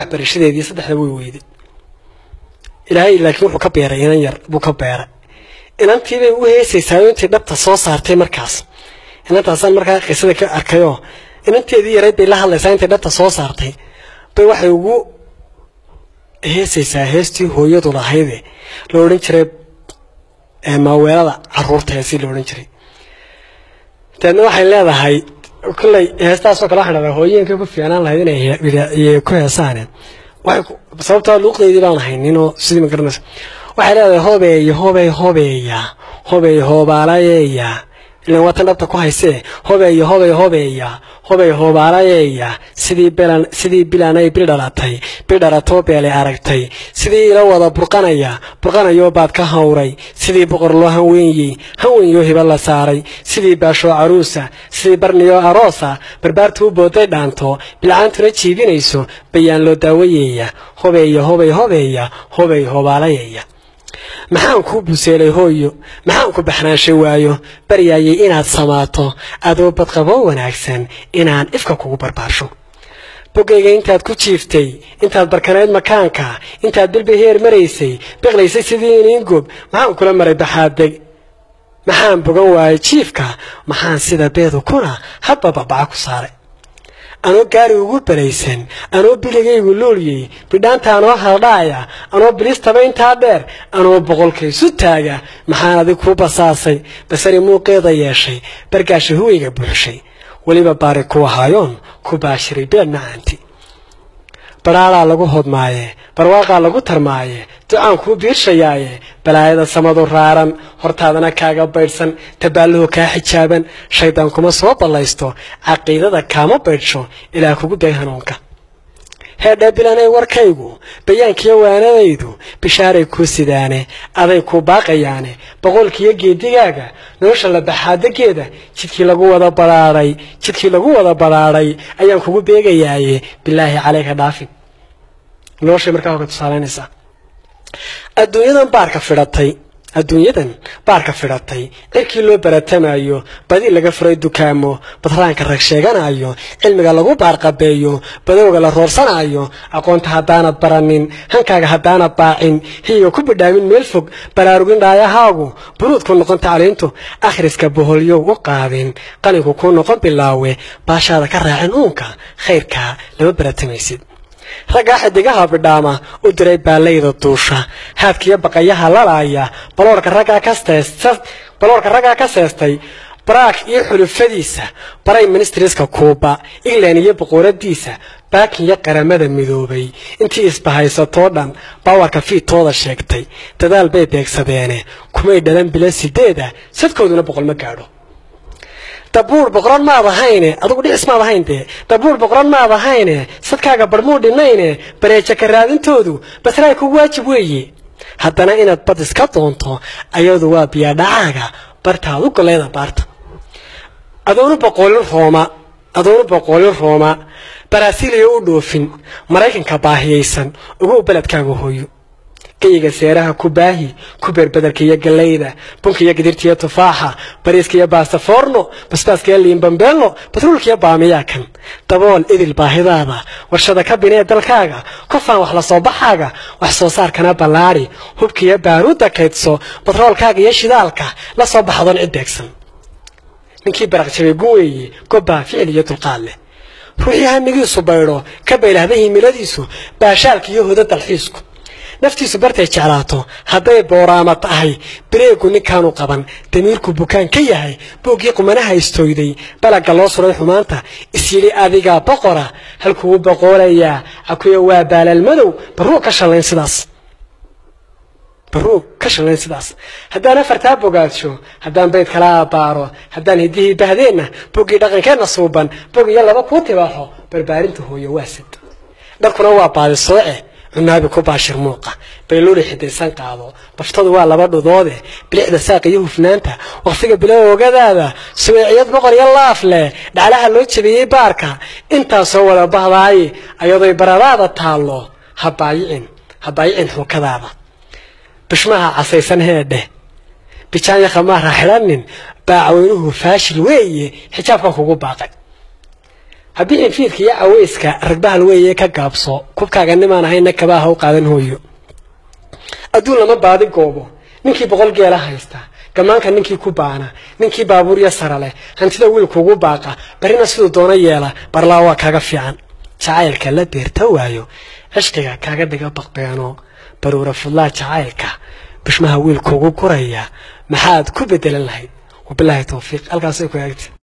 waxbarashadeedii saddexda way weyday ilaahay laakiin wuxuu ka beeray inan yar buu ka beeray inantiibay u heesaysaa intay dhabta soo saartay markaas inantaasaan markaa qisada ka arkayoo inanteedii yarayd bay la hadlaysaa intay dhabta soo saartay bay waxay ugu heesaysaa heestii hooyadu lahayde la odhan jiray maaweelada caruurta heesii la odhan jiray dabeedna waxay leedahay kolley heestaasoo kale waxaan dhahdaa hooyeenka ku fiicnaan lahayd inay ku heesaane sababtaa luuqdeydii baan hayninoo sidii ma garanaysa waxay leedahay hobeeya hobey hobeeya hobey hoobaalayeeya ilan waatan dhabta ku haysee hobeeya hobey hobeeya hobey hoobaalayeeya sidii belan sidii bilanay bil dhalatay bil dhalatoo beelay aragtay sidii ila wada burqanaya burqanayoo baad ka hawray sidii boqor loo hanweeyey hanweeyoo hiba la saaray sidii baashoo caruusa sidii barniyoo aroosa barbaartu u booday dhaanto bilcaantuna jiibinayso bayaan loo daawayeeya hobeeya hobey hobeeya hobey hoobaalayeeya maxaan kuu buseelay hooyo maxaan ku baxnaanshay waayo baryaayay inaad samaato adoo badqaboo wanaagsan inaan ifka kugu barbaarsho bogayga intaad ku jiiftay intaad barkanayd makaanka intaad bilba heer maraysay biqlaysay sidii iniingob maxaan kula maray baxaadeg maxaan bogan waayay jiifka maxaan sida beedu kuna hadba babaca ku saaray anoo gaari ugu balaysan anoo biligaygu luulyey bidhaanta anoo haldhaaya anoo bilistaba intaa dheer anoo boqolkaysu taaga maxaan adig kuu basaasay basari muuqeeda yeeshay bargaasha huwayga buuxshay weliba baari ku ahaayoon ku baashiray beed macaanti badhaalaa lagu hodmaaye barwaaqaa lagu tarmaaye ducaan kuu biirshayaaye balaayada samadu raaran hortaadana kaaga baydhsan tabaalluhu kaa xijaaban shaydaan kuma soo ballaysto caqiidada kaama baydhsho ilaa kugu day hanuunka heedhee bilanay warkaygu bayaankiyo waanadaydu bishaaray kuu sidaane aday kuu baaqayaane boqolkiiyo geedigaaga nolosha la baxaadageeda jidkii lagu wada badhaadhay jidkii lagu wada badhaadhay ayaan kugu beegayaaye bilaahi caleyka dhaafin noloshay markaa hore tusaalaynaysaa adduunyadan baarka fidhatay adduunyadan baarka fidhatay cirkii loo baratamayo badi laga furay dukaamo badraanka rag sheeganayo cilmiga lagu baarqabeeyo badowga la roorsanaayo aqoonta haddaanad baranin hankaaga haddaanad baacin hiyiga ku bidhaamin meel fog baraarugin dhaayahaagu buruud ku noqon tacliintu akhriska boholyow u qaadin qanigu kuu noqon bilaawe baashaada ka raacin uunka khayrkaa lama baratamaysid raggaa xidigaha bidhaama u diray baalayda duusha haadkiyo baqayaha lalaaya baloorka raggaa ka seestay baraak iyo xulufadiisa baray ministriska kuuba england iyo boqoradiisa baakin iyo qaramada midoobay intii isbahaysatoo dhan baawarka fiidtooda sheegtay dadaal bay beegsadeene kumay dhalan bila sideeda sadkooduna boqol ma gaadho dabuur boqoran maad ahayne adugu dhicis maad ahayn dee dabuur boqoran maad ahayne sadkaaga barmuu dhinayne bareeja ka raadintoodu basraay kugu waajib weeye haddana inaad bad iska doonto ayadu waa biyaadhacaaga bartaad u golayda baarta adoonu boqoolin rooma adoonu boqoolin rooma baraasiiliya u dhoofin maraykanka baahiyaysan ugu beledkaaga hooyo gayiga seeraha ku baahi ku beerbadarka iyo gallayda bunka iyo gidirta iyo tufaaxa bariiska iyo baastafoorno basbaaska iyo liimbambeelno batruulka iyo baamiyaa kan dabool idil baahidaada warshada ka binee dalkaaga kofaan wax la soo baxaaga wax soo saarkana ballaadi hubka iyo baaruudda kaydso batroolkaaga iyo shidaalka la soo baxdoon cid beegsan ninkii baraqjabay gun weeye gobbaa ficil iyo dulqaad leh ruuxii hamigiisu baydho ka baylahda himiladiisu baashaalka iyo hoda dalxiisku naftiisu bartay jeclaato hadday booraama tahay bireegu ninkaanu qaban damiirku bukaan ka yahay booggii qumanaha istooyday balagga loo suray xumaanta isyidhi adigaa boqora halkugu boqoolayaa akuya waa baalal madow baruug ka shallayn sidaas baruug ka shallayn sidaas haddaan afartaa bogaadsho haddaan bayd kala abbaaro haddaan hiddihii bahdeenna boggii dhaqankeenna suuban bog iyo laba kuu tibaaxo barbaarinta hooyo waasid dharkuna waa baadi sooce cunaabi ku baashir muuqa bayluuli xidaysan qaado baftadu waa laba dhudoode bilixda saaq iyo hufnaanta waqtiga bilow ogadaada subeeciyad boqor iyo laaf leh dhaclaha loo jabiyey baarka intaasoo wada bahdaaye ayadoy baradaada taallo ha baayicin ha baayicin xuukadaada bishmaha casaysan heedheh bijaanya khamaar ha xidhanin baacweynuhu faashil weeye xijaabka kugu baaqay haddii infiidka iyo caweyska ragbahal weeye ka gaabso kubkaaga nimaan ahayna kabaaha u qaadan hooyo adduun lama baadi goobo ninkii boqol geela haysta gamaanka ninkii ku baana ninkii baabuurya sara leh hantida wiilkuugu baaqa barina siduu doono yeela barlaa waa kaaga fiican jacaylka la beerta waayo cishqiga kaaga dhiga baqbeeno baruura fudlaa jacaylka bishmaha wiilkuugu guraya maxaad ku bedelan lahayd wabilaahi towfiiq halkaasay ku eegta